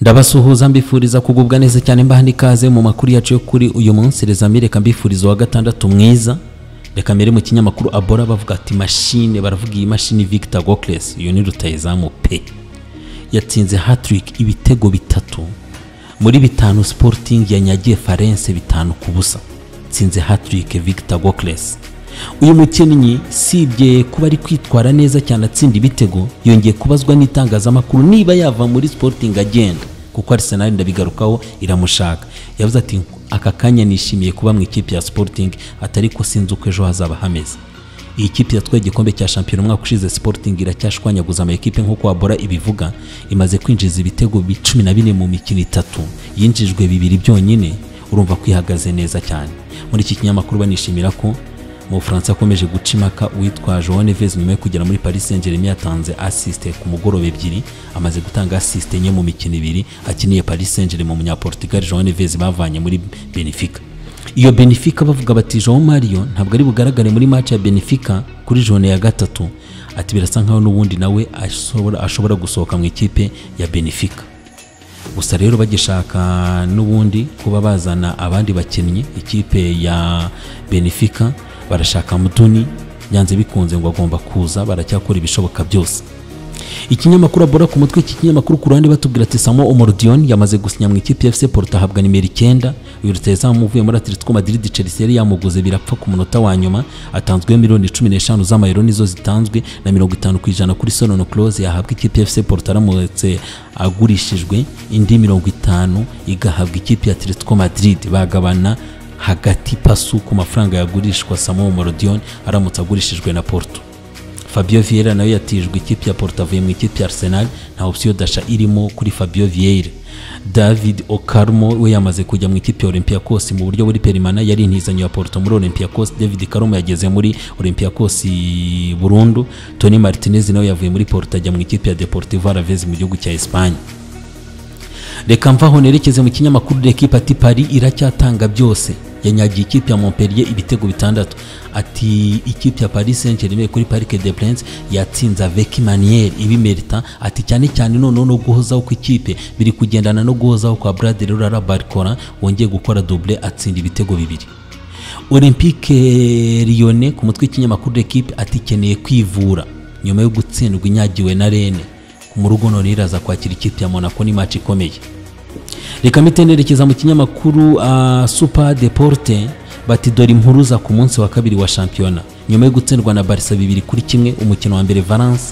ndabasuhuza mbifuriza kugubwa neza cyane mbaha n'ikaze mu makuru yacu yo kuri uyu munsi rezami reka mbifuriza wa gatandatu mwiza reka mbere mu kinyamakuru abora bavuga ati mashine baravuga iyi mashini victor gokles uyu ni rutayizamu pe yatsinze hatrick ibitego bitatu muri bitanu sporting yanyagiye farense bitanu ku busa tsinze hatrick victor gokles uyu mukinnyi usibye kuba ari kwitwara neza cyane atsinda ibitego yongeye kubazwa n'itangazamakuru niba yava muri sporting agenda kuko arisenal ndabigarukaho iramushaka yavuze ati aka kanya nishimiye kuba mu ikipe ya sporting atari ko sinzi uko ejo hazaba hameze iyi kipe yatwaye igikombe cya shampiyona umwaka ushize sporting iracyashwanyaguza amakipe nk'uko wabora ibivuga imaze kwinjiza ibitego cumi na bine mu mikino itatu yinjijwe bibiri byonyine urumva kwihagaze neza cyane muri iki kinyamakuru banishimira ko umufaransa akomeje guca impaka uwitwa joan neves nyuma yo kugera muri paris saint germain yatanze asiste ku mugoroba ebyiri amaze gutanga asiste enye mu mikino ibiri akiniye paris saint germain umunyaportugal joan neves bavanye muri benefica iyo benefica bavuga bati jean mario ntabwo ari bugaragare muri match ya benefica kuri jone ya gatatu ati birasa nkaho n'ubundi nawe ashobora, ashobora gusohoka mu ikipe ya benefica gusa rero bagishaka n'ubundi kuba bazana abandi bakinnyi ikipe ya benefica barashaka mutoni byanze bikunze ngo agomba kuza baracyakora ibishoboka byose ikinyamakuru abora ku mutwe iki kinyamakuru ku ruhande batubwira ati samo omorudiyoni yamaze gusinya mu ikipe fc porto ahabwa nimero icyenda uyu rutayezamu uvuye muri atletico madrid chelsea yari yamuguze birapfa ku munota wa nyuma atanzweho miliyoni cumi n'eshanu z'amayero nizo zitanzwe na mirongo itanu ku ijana kuri sonono close yahabwa ikipe fc porto aramutse agurishijwe indi mirongo itanu igahabwa ikipe ya atletico madrid bagabana hagati pasu ku mafaranga yagurishwa Samuel Morodion aramutse agurishijwe na Porto Fabio Vieira nawe yatijwe ikipe ya Porto avuye mu ikipe ya Arsenal nta option dasha irimo kuri Fabio Vieira David Okarmo we yamaze kujya mu ikipe ya Olympiacos mu buryo buri perimana yari intizanyo ya Porto muri Olympiacos David Karomo yageze muri Olympiacos burundu Tony Martinez nawe yavuye muri Porto ajya mu ikipe ya Deportivo Alaves mu gihugu cya Espagne reka mvaho nerekeze mu kinyamakuru L'Equipe ati Paris iracyatanga byose yanyagiye ikipe ya Montpellier ibitego bitandatu ati ikipe ya Paris Saint-Germain kuri Parc des Princes yatsinze avec manière ibimerita ati cyane cyane noneho no guhozaho kw'ikipe biri kugendana no guhozaho kwa Bradley Rara Barcola wongeye gukora double atsinda ibitego bibiri Olympique Lyonnais ku mutwe w'ikinyamakuru L'Equipe ati ikeneye kwivura nyuma yo gutsindwa inyagiwe na Rennes mu rugo none iraza kwakira ikipe ya Monaco ni match ikomeye reka mitenerekeza mu kinyamakuru uh, Super Deporte bati dore impuruza ku munsi wa kabiri wa shampiyona nyuma yo gutsindwa na Barca bibiri kuri kimwe umukino wa mbere Valence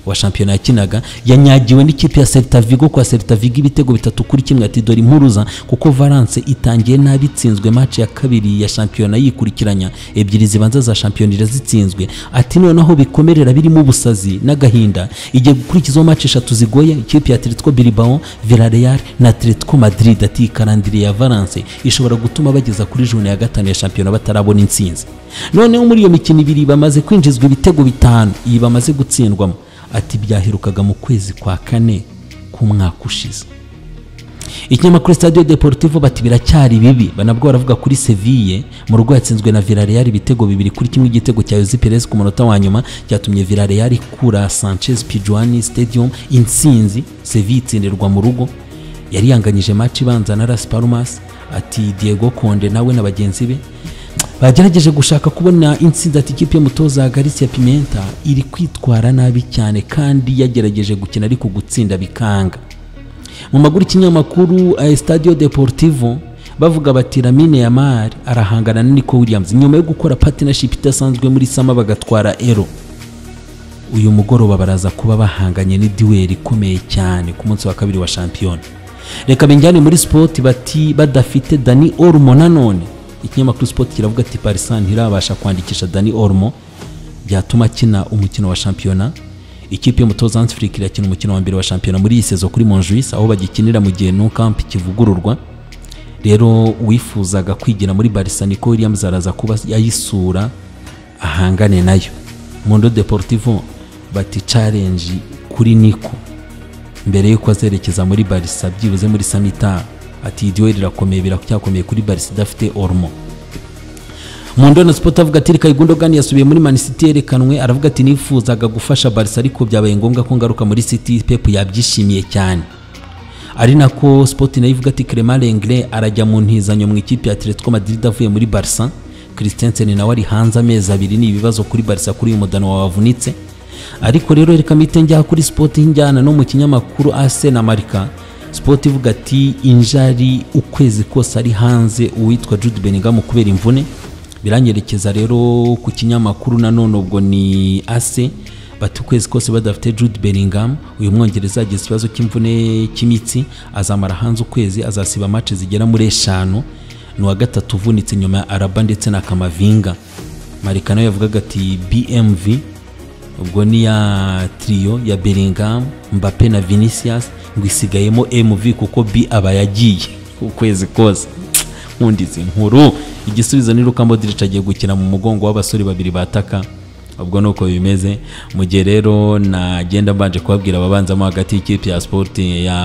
wa shampiyona yakinaga yanyagiwe n'ikipe ya Celta Vigo kwa Celta Vigo ibitego bitatu kuri kimwe ati dore impuruza kuko Valence itangiye nabi itsinzwe match ya kabiri ya shampiyona yikurikiranya ebyiri zibanza za shampiyona irazitsinzwe ati noneho bikomerera birimo ubusazi n'agahinda igiye gukurikizaho match eshatu zigoye ikipe ya Atletico Bilbao Villarreal na Atletico Madrid ati karandire ya Valence ishobora gutuma bageza kuri june ya gatanu ya shampiyona batarabona intsinzi noneho muri iyo mikino ibiri bamaze kwinjizwa ibitego bitanu iyi bamaze gutsindwamo ati byaherukaga mu kwezi kwa kane k'umwaka ushize ikinyamakuru Stadio Deportivo bati biracyari bibi banabwo baravuga kuri Seville mu rugo yatsinzwe na Villarreal ibitego bibiri kuri kimwe igitego cya Jose Perez ku munota wa nyuma cyatumye Villarreal ikura Sanchez Pizjuan Stadium intsinzi Seville itsindirwa mu rugo yari yanganyije match ibanza na Las Palmas ati Diego Conde nawe na bagenzi be bagerageje gushaka kubona insinzi ati ikipe y'umutoza Galicia Pimenta iri kwitwara nabi cyane kandi yagerageje gukina ariko gutsinda bikanga mu maguru ikinyamakuru Stadio Deportivo bavuga bati Lamine Yamal arahangana na Nico Williams nyuma yo gukora partnership idasanzwe muri Sama bagatwara Ero uyu mugoroba baraza kuba bahanganye n'idiweri ikomeye cyane ku munsi wa kabiri wa shampiyona reka benjyane muri sport bati badafite Dani Olmo nanone ikinyamakuru sport kiravuga ati parisa ntirabasha kwandikisha dani ormo byatuma akina umukino wa shampiyona ikipe y'umutoza hansi furike irakina umukino wa mbere wa shampiyona muri iyi sezo kuri monjuise aho bagikinira mu gihe no kamp kivugururwa rero uwifuzaga kwigira muri barisa niko williams araza kuba yayisura ahangane nayo mondo deportivo bati challenge kuri niko mbere y'uko azerekeza muri barisa byibuze muri sanitari ati idiwe rirakomeye biracyakomeye kuri barisi idafite ormo mu ndona sipoti avuga ati reka igundogani yasubiye muri mani siti yerekanwe aravuga ati nifuzaga gufasha barisi ariko byabaye ngombwa ko ngaruka muri siti pepu yabyishimiye cyane ari nako sport nayo ivuga ati Clement Lenglet arajya mu ntizanyo mu ikipe ya Atletico Madrid avuye muri Barca Christensen nawe ari hanze amezi abiri ni ibibazo kuri Barca kuri uyu mudano wavunitse ariko rero reka mpite njya kuri sport njyana no mu kinyamakuru AS na Marca sport ivuga ati injari ukwezi kose ari hanze uwitwa Jude Bellingham kubera imvune biranyerekeza rero ku kinyamakuru nanone ubwo ni AS bati ukwezi kose badafite Jude Bellingham uyu mwongereza agize ikibazo cy'imvune cy'imitsi azamara hanze ukwezi azasiba match zigera muri eshanu ni uwa gatatu uvunitse nyuma ya Araba ndetse na Kamavinga Marika nawe yavugaga ati BMV ubwo ni ya trio ya Bellingham Mbappe na Vinicius ngo isigayemo MV kuko B aba yagiye ukwezi kose nkundi izi nkuru igisubizo ni Luka Modric agiye gukina mu mugongo w'abasore babiri bataka ubwo ni uko bimeze mu gihe rero nagenda mbanje kubabwira ababanzamo hagati y'ikipe ya sport ya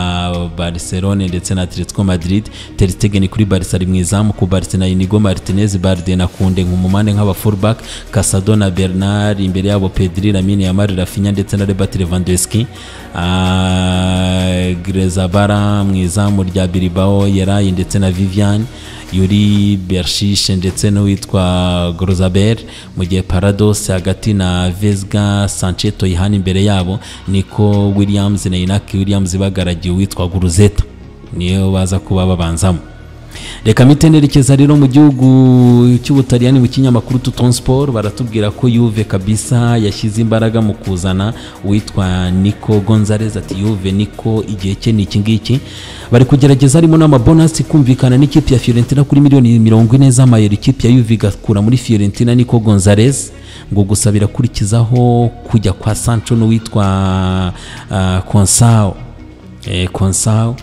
barcelone ndetse na atletico madrid ter stegen kuri barca ari mu izamu ku barca na inigo martinez barde na kunde nkumumane nk'aba fullback casado na bernard imbere yabo pedri lamine yamari rafinya ndetse na robert lewandowski Ah, grezabara mu izamu rya bilbao yerayi ndetse na vivian yuri bershishe ndetse n'uwitwa grozaber mu gihe parados hagati na vesga sanche toyihani imbere yabo niko williams na inaki williams bagaragiye uwitwa guruzeta niyo baza kuba babanzamo reka mitenerekeza rero mu gihugu cy'ubutaliyani mu kinyamakuru tuton sport baratubwira ko yuve kabisa yashyize imbaraga mu kuzana uwitwa niko gonzalez ati yuve niko igihe cye ni iki ngiki bari kugerageza harimo n'amabonasi kumvikana n'ikipe ya fiorentina kuri miliyoni mirongo ine z'amayero ikipe ya yuve igakura muri fiorentina niko gonzalez ngo gusa birakurikizaho kujya kwa sancho n'uwitwa ah, konsao Eh, konsao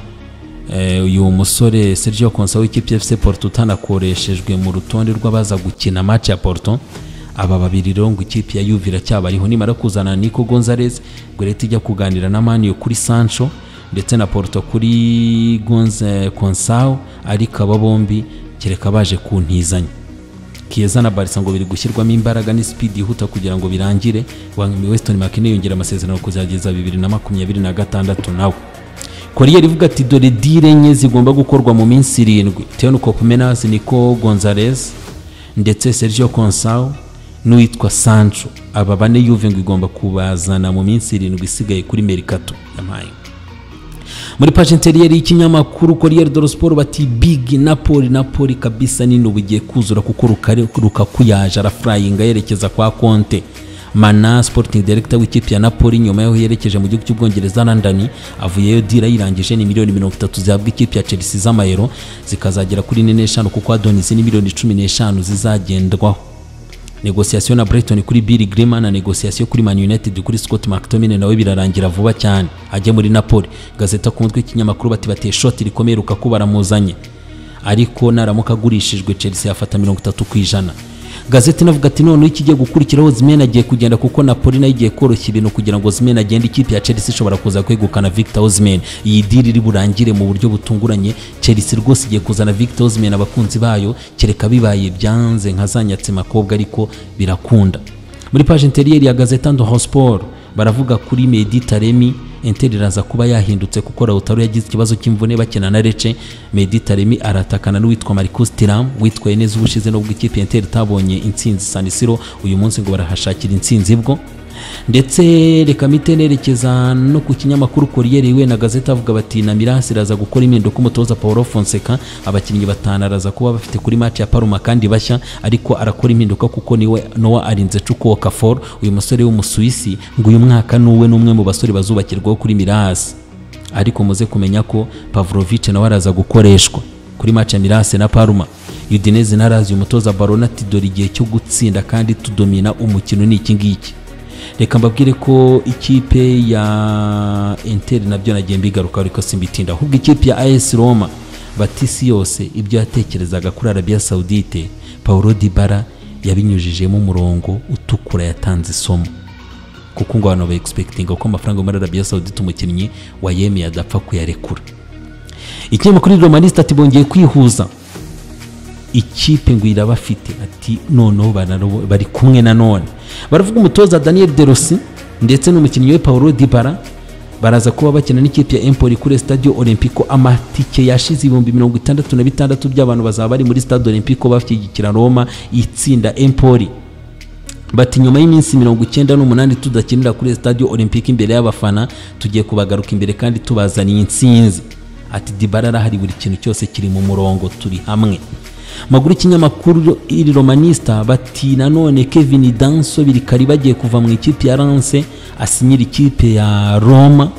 Eh, uyu musore Sergio Consa w'ikipe ya FC Porto utanakoreshejwe mu rutonde rw'abaza gukina match ya Porto aba babiri rero ngo ikipe ya Juve iracyabariho nimara kuzana Nico Gonzalez ngo leta ijya kuganira na Manu kuri Sancho ndetse na Porto kuri Gonze Consao ariko aba bombi kereka baje kuntizanya Kieza na Barca ngo biri gushyirwamo imbaraga ni speed yihuta kugira ngo birangire Wangmi Weston McKennie yongera amasezerano kuzageza 2026 nawe koriyeri ivuga ati dore dile enye zigomba gukorwa mu minsi irindwi Theo Kopemenas niko Gonzalez ndetse Sergio Consao n'uwitwa Sancho aba bane Juve ngo igomba kubazana mu minsi irindwi isigaye kuri Mercato yampaye muri paje interiyeri y'ikinyamakuru Corriere dello Sport bati big Napoli Napoli kabisa nini ubugiye kuzura kuko rukare rukaku yaje arafurayinga yerekeza kwa Conte mana sporting director w'ikipe ya napoli nyuma y'aho yerekeje mu gihugu cy'ubwongereza london avuyeyo dira yirangije ni miliyoni mirongo itatu zihabwa ikipe ya chelsea z'amayero zikazagera kuri ine n'eshanu kuko adonis ni miliyoni cumi n'eshanu zizagendwaho negosiyasiyo na brighton kuri bill grima na negosiyasiyo kuri man united kuri scott mctominay nawe birarangira vuba cyane ajye muri napoli gazeta ku mutwe y'ikinyamakuru bati bateye shoti rikomeye rukaku baramuzanye ariko naramuka agurishijwe chelsea yafata mirongo itatu ku ijana gazeti navuga ati noneho ikigiye gukurikiraho Osimhen agiye kugenda kuko Napoli nayo igiye koroshya ibintu kugira ngo Osimhen agende ikipe ya Chelsea ishobora kuza kwegukana Victor Osimhen iyi deal iri burangire mu buryo butunguranye Chelsea rwose igiye kuzana Victor Osimhen abakunzi bayo kereka bibaye byanze nka zanyatse makobwa ariko birakunda muri page interiyeri ya gazeta Ndoho Sport baravuga kuri Medi Taremi Inter iraza kuba yahindutse kuko Lautaro yagize ikibazo cy'imvune bakina na Lecce Medi Taremi aratakana n'uwitwa Marcus Thuram witwaye neza ubushize nubwo ikipe ya Inter itabonye intsinzi San Siro uyu munsi ngo barahashakira intsinzi bwo ndetse reka mite nerekeza no ku kinyamakuru Corriere we na gazeta avuga bati na Milas iraza gukora impinduka umutoza Paulo Fonseca abakinnyi batanu araza kuba bafite kuri match ya Parma kandi bashya ariko arakora impinduka kuko niwe Noah arinze Cuko Okafor uyu musore w'umusuwisi ngo uyu mwaka nuwe n'umwe mu basore bazubakirwaho kuri Milas ariko muze kumenya ko Pavlovic nawe araza gukoreshwa kuri match ya Milas na Parma Udinese na Lazio umutoza Barona ati dore igihe cyo gutsinda kandi tudomina umukino ni iki ngiki reka mbabwire ko ikipe ya inter nabyo nagiye mbigaruka ariko simbitinda ahubwo ikipe ya AS Roma batisi yose ibyo yatekerezaga kuri Arabia Saudite Paulo Dybala yabinyujijemo umurongo utukura yatanze isomo kuko ngo abantu ba expecting ko amafaranga yo muri Arabia Saudite umukinnyi wayemeye adapfa kuyarekura ikinyamakuru Romanista ati bongeye kwihuza ikipe ngo irabafite ati noneho banarobo- bari kumwe na none baravuga umutoza daniel derosi ndetse n'umukinnyi we paulo dibara baraza kuba bakina n'ikipe ya empoli kuri stadio olympico amatike yashize ibihumbi mirongo itandatu na bitandatu by'abantu bazaba bari muri stade olympico bashyigikira roma itsinda empoli bati nyuma y'iminsi mirongo icyenda n'umunani tudakinira kuri stadio olympique imbere y'abafana tugiye kubagaruka imbere kandi tubazaniye intsinzi ati dibara arahari buri kintu cyose kiri mu murongo turi hamwe maguru y'ikinyamakuru iri romanista bati nanone kevin danso birikari bagiye kuva mu ikipe ya lance asinyira ikipe ya roma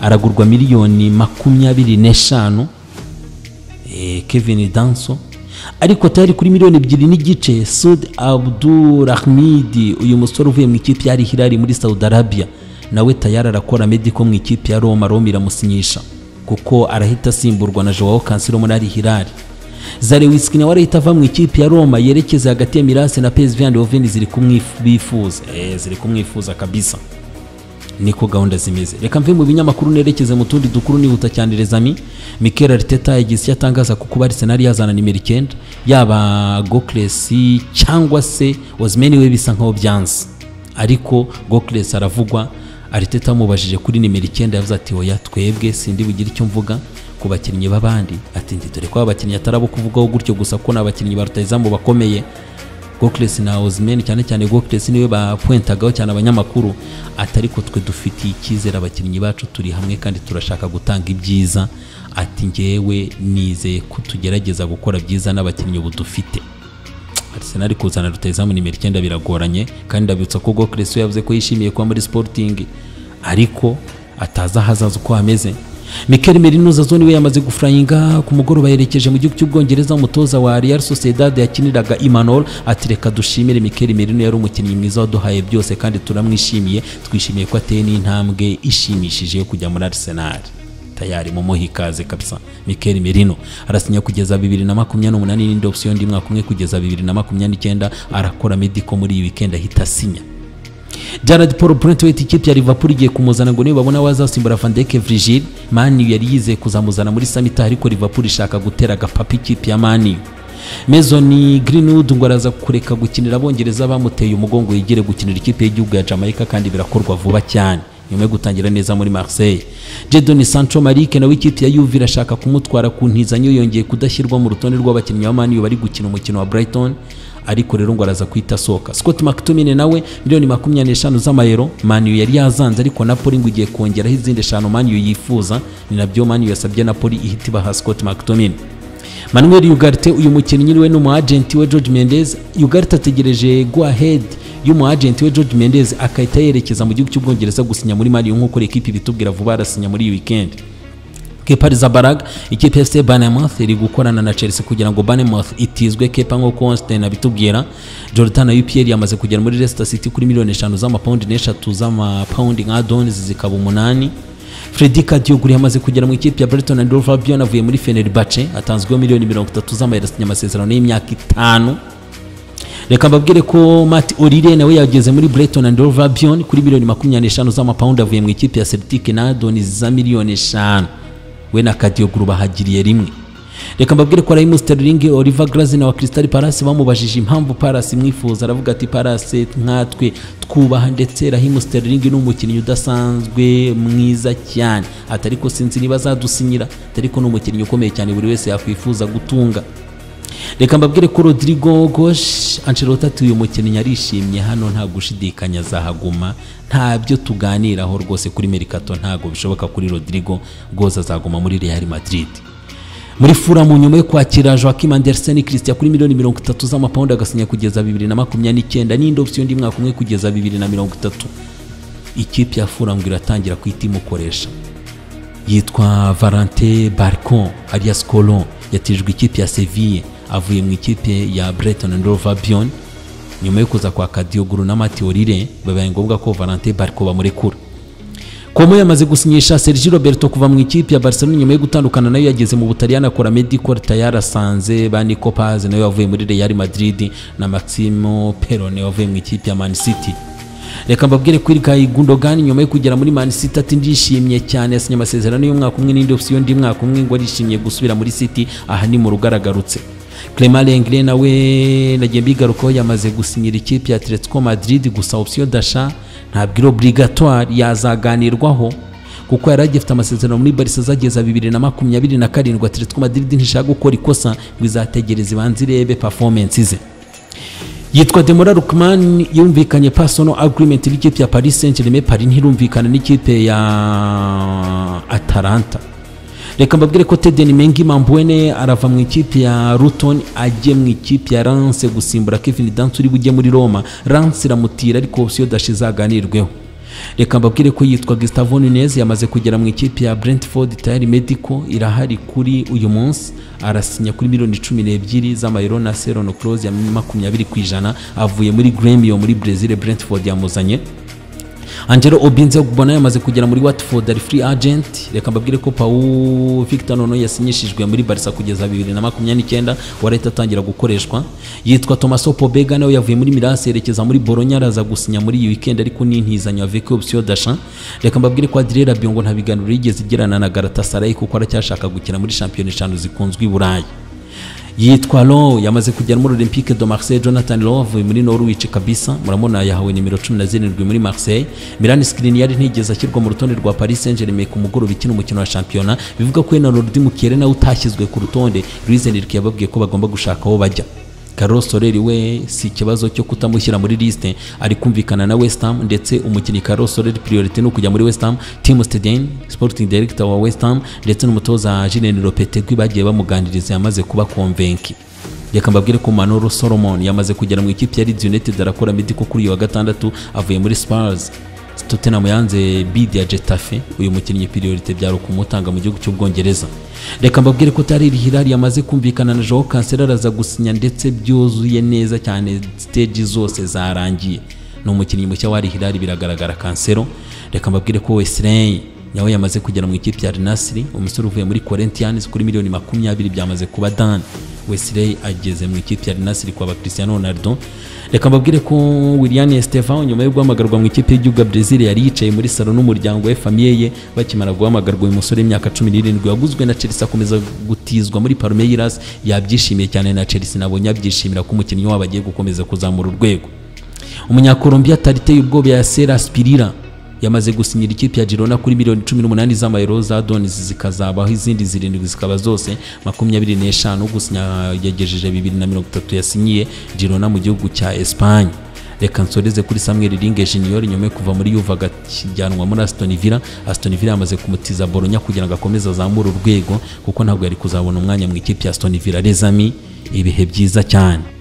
aragurwa miliyoni makumyabiri n'eshanu eh, kevin danso ariko atari kuri miliyoni ebyiri n'igice sud abdurahmidi uyu musore uvuye mu ikipe ya Al Hilal muri saudi arabia nawe tayari arakora mediko mu ikipe ya roma roma iramusinyisha kuko arahita asimburwa na joao cancelo muri Al Hilal zarewiski nawe arahita ava mu ikipe ya roma yerekeza hagati ya mirase na psv eindhoven ziri kumwifuza eh, ziri kumwifuza kabisa niko gahunda zimeze reka mve mu binyamakuru nerekeze mu tundi dukuru nihuta cyane rezami mikel ariteta yagize icyo atangaza ko kuba arisenali yazana nimero icyenda yaba goklesi cyangwa se ozimeni we bisa nkaho byanze ariko goklesi aravugwa ariteta amubajije kuri nimero icyenda yavuze ati oya twebwe sindi bugire icyo mvuga ku bakinnyi b'abandi ati ndi dore ko abakinnyi atari abo kuvugaho gutyo gusa ko ni abakinnyi ba rutayizamu bakomeye Gokles na Ozmen cyane cyane Gokles niwe bapointagaho cyane abanyamakuru atari ko twe dufitiye icyizere abakinnyi bacu turi hamwe kandi turashaka gutanga ibyiza ati ngewe nizeye ko tugerageza gukora byiza n'abakinnyi ubu dufite Arsenal kuzana rutayizamu nimero icyenda biragoranye kandi ndabibutsa ko Gokles we yavuze ko yishimiye kuba muri Sporting ariko atazi ahazaza uko hameze Mikel Merinoza zone we yamaze gufurayinga ku mugoroba yerekeje mu gihugu cy'ubwongereza umutoza wa Real Sociedad yakiniraga Imanol ati reka dushimire Mikel Merino yari umukinnyi mwiza waduhaye byose kandi turamwishimiye twishimiye ko ateye n'intambwe ishimishije yo kujya muri Arsenal tayari mumuhe ikaze kabisa Mikel Merino arasinya kugeza 2028 n'indi option ndi mwaka umwe kugeza 2029 arakora medical muri iyi weekend ahita asinya Jared Paul Brentwaite ikipe ya Liverpool igiye kumuzana ngo niyo babona wazasimbura Van Dijk Virgil Man U yari yizeye kuzamuzana muri summit ariko Liverpool ishaka gutera agapapa ikipe ya Man U Mason Greenwood ngo araza kureka gukinira abongereza bamuteye umugongo yigire gukinira ikipe y'igihugu ya Jamaica kandi birakorwa vuba cyane nyuma yo gutangira neza muri Marseille Jadon Sancho Malik nawe ikipe ya Juve irashaka kumutwara ku ntizanyo yongeye kudashyirwa mu rutonde rw'abakinnyi ba Man U bari gukina umukino wa Brighton ariko rero ngo araza kwita soka Scott McTominay nawe miliyoni makumyabiri n'eshanu z'amayero Manu yari yazanze ariko Napoli ngo igiye kongeraho izindi eshanu Manu yifuza ni nabyo Manu yasabye Napoli ihita ibaha Scott McTominay Manuel Ugarte uyu mukinnyi we n'umu agent we George Mendes Ugarte ategereje go ahead y'umu agent we George Mendes akahita yerekeza mu gihugu cy'ubwongereza gusinya muri Manu nk'uko ekipi ibitubwira vuba arasinya muri iyi weekend Kepa Arrizabalaga ikipe ya FC Bournemouth iri gukorana na Chelsea kugira ngo Bournemouth itizwe Kepa nk'uko Einstein abitubwira Jordan Ayew yamaze kugera muri Leicester City kuri miliyoni eshanu z'amapawundi n'eshatu z'amapawundi nka donizi zikaba umunani Freddy Kadioguri yamaze kugera mu ikipe ya Brighton and Hove Albion avuye muri Fenerbahce atanzweho miliyoni mirongo itatu z'amayero asinya amasezerano y'imyaka itanu reka mbabwire ko Matt Orire nawe yageze muri Brighton and Hove Albion kuri miliyoni makumyabiri n'eshanu z'amapawundi avuye mu ikipe ya Celtic na donizi za miliyoni eshanu we na kadiyoguru bahagiriye rimwe reka mbabwire ko Raheem Sterling Oliver Glaze na wa Crystal Palace bamubajije impamvu Palace imwifuza aravuga ati Palace nkatwe twubaha ndetse Raheem Sterling ni umukinnyi udasanzwe mwiza cyane atari ko sinzi niba azadusinyira atari ko ni umukinnyi ukomeye cyane buri wese yakwifuza gutunga reka mbabwire ko Rodrigo Gosh Ancelotti ati uyu mukinnyi arishimye hano nta gushidikanya azahaguma ntabyo tuganiraho rwose kuri Mercato ntabwo bishoboka kuri Rodrigo Gosh azaguma muri Real Madrid muri fura mu nyuma yo kwakira Joaquim Andersen Christian kuri miliyoni mirongo itatu z'amapawundi agasinya kugeza bibiri na makumyabiri n'icyenda n'indi option undi mwaka umwe kugeza bibiri na mirongo itatu ikipe ya fura ngo iratangira kwita imukoresha yitwa Valente Barcon alias Colon yatijwe ikipe ya Sevilla avuye mu ikipe ya Brighton and Hove Albion nyuma yo kuza kwa Kadioguru na Matteo Orire babaye ngombwa ko Valente Barco bamurekura Como yamaze gusinyisha Sergio Roberto kuva mu ikipe ya Barcelona nyuma yo gutandukana nayo yageze mu Butaliyani akora medical tayari asanze ba Nico Paz nawe wavuye muri Real Madrid na Maximo Perone wavuye mu ikipe ya Man City reka mbabwire ko Ilkay Gundogan nyuma yo kugera muri Man City ati ndishimye cyane yasinye amasezerano y'umwaka umwe n'indi option y'undi mwaka umwe ngo arishimiye gusubira muri City aha ni mu rugaragarutse Clement Lenglet nawe nagiye mbigarukaho yamaze gusinyira ikipe ya Atletico Madrid gusa option d'achat ntabwo iri obligatoire yazaganirwaho kuko yari agifite amasezerano muri barisa zageza bibiri na makumyabiri na karindwi ateretse ko madiridi ntishaka gukora ikosa ngo izategereze ibanze irebe performance ze yitwa demora rukman yumvikanye personal agreement n'ikipe ya paris saint germain paris ntirumvikana n'ikipe ya atalanta reka mbabwire ko teden mengi mambwene arava mu ikipe ya ruton ajye mu ikipe ya rance gusimbura kevin dance uri bujye muri roma rance iramutira ariko opsiyo dashe izaganirweho reka mbabwire ko yitwa gustavo nunez yamaze kugera mu ikipe ya brentford tayari medical irahari kuri uyu munsi arasinya kuri miliyoni cumi n'ebyiri z'amayero na serono close ya makumyabiri ku ijana avuye muri gremio muri brezil brentford yamuzanye angelo obinze ubona yamaze kugera muri watford ari free agent reka mbabwire ko pawu victor nono yasinyishijwe muri barisa kugeza bibiri na makumyabiri n'icyenda warahita atangira gukoreshwa yitwa thomas opobega nawe yavuye muri mirasi yerekeza muri boronya araza gusinya muri iyi weekend ariko n'intizanyo aveko opsiyo dasha reka mbabwire ko adire rabio ngo nta biganiro yigeze igirana na garatasarayi kuko aracyashaka gukina muri shampiyona eshanu zikunzwe i burayi yitwa Lo yamaze kujya muri Olympique de Marseille Jonathan Lo avuye muri Norwich kabisa muramubona yahawe nimero 17 muri Marseille Milan Skriniar yari ntigeze ashyirwa mu rutonde rwa Paris Saint-Germain ku mugoroba ikina umukino wa shampiyona bivuga ko Enalodi Mukere nawe utashyizwe ku rutonde Luisenrique yababwiye ko bagomba gushaka aho bajya Carlos Soler we si ikibazo cyo kutamushyira muri liste ari kumvikana na West Ham ndetse umukinnyi Carlos Soler priority ni ukujya muri West Ham Tim Stegen sporting director wa West Ham ndetse n'umutoza Julien Lopetegui bagiye bamuganiriza yamaze kuba konvenki reka mbabwire ko Manolo Solomon yamaze kugera mu ikipe ya Leeds United arakora mediko kuri uyu wa gatandatu avuye muri Spurs Tottenham yanze bid ya Getafe uyu mukinnyi priority byari kumutanga mu gihugu cy'Ubwongereza reka mbabwire ko Tahir Hilal yamaze kumvikana na Joao Cancelo araza gusinya ndetse byuzuye neza cyane stage zose zarangiye ni umukinnyi mushya wa Hilal biragaragara Cancelo reka mbabwire ko Wesley nawe yamaze kugera mu ikipe ya Al Nassr umusore uvuye muri Corinthians kuri miliyoni makumyabiri byamaze kuba dan Wesley ageze mu ikipe ya Al Nassr kwa ba Cristiano Ronaldo reka mbabwire ko William Estevao nyuma yo guhamagarwa mu ikipe y'igihugu ya Brazil yari yicaye muri salo n'umuryango we famiye ye bakimara guhamagarwa uyu musore w'imyaka cumi n'irindwi waguzwe na Chelsea akomeza gutizwa muri Palmeiras yabyishimiye cyane na Chelsea nabonye abyishimira ko umukinnyi wabo agiye gukomeza kuzamura urwego umunyakolombia Tarite ubwoba ya Sera Aspirira yamaze gusinyira ikipe ya Girona kuri miliyoni cumi n'umunani z'amayero za donizi zikazabaho izindi zirindwi zikaba zose makumyabiri n'eshanu gusinya yagejeje bibiri na mirongo itatu yasinyiye Girona mu gihugu cya Espagne reka nsoreze kuri Samuel Ringe Junior nyuma yo kuva muri Juve akijyanwa muri Aston Villa Aston Villa yamaze kumutiza Bologna kugira ngo akomeze azamure urwego kuko ntabwo yari kuzabona umwanya mu ikipe ya Aston Villa les amis ibihe byiza cyane